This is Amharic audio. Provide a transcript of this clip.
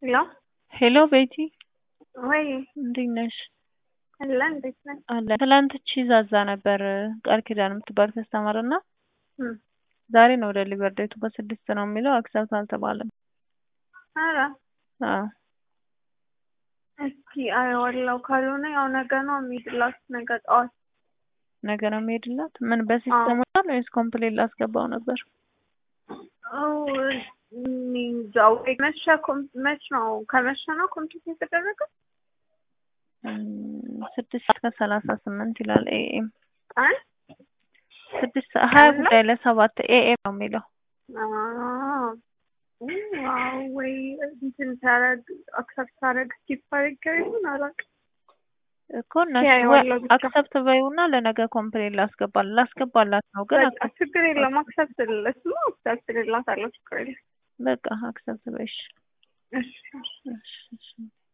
ሄሎ ሄሎ ቤቲ ወይ እንዴት ነሽ? አለ እንዴት ነህ? አለ ትላንት ቺዝ አዛ ነበር ቃል ኪዳን የምትባል ከስተመር እና እም፣ ዛሬ ነው ዴሊቨር ዴቱ በስድስት ነው የሚለው አክሰፕት አልተባለም። ኧረ አዎ እስኪ አየዋለሁ። ካልሆነ ያው ነገ ነው የሚሄድላት ነገ ጠዋት። ነገ ነው የሚሄድላት። ምን በሲስተም ወጣል ወይስ ኮምፕሌት ላስገባው ነበር? አው እኔ እንጃ ወይ መቼ ኮም- መች ነው ከመቼ ነው ኮምፒውት የተደረገው? እም፣ ስድስት ሰዓት ከሰላሳ ስምንት ይላል ኤኤም ቀን ስድስት ሰ- ሀያ ቀን ነው? ጉዳይ ለሰባት ኤኤም ነው የሚለው አዎ ዋው ወይ እንትን ሳረግ አክሰፕት ሳረግ ስኪፕ አድርጌው ይሁን አላውቅም። እኮ እነሱ ያየዋለሁ ብቻ። አክሰፕት በይውና ለነገ ኮምፕሌት ላስገባል ላስገባላት ነው ግን በቃ ችግር የለም አክሰፕት ልለስማ አክሰፕት ልላታለሁ ችግር የለም። በቃ አክሰፕት በይሽ እሺ እሺ እሺ እሺ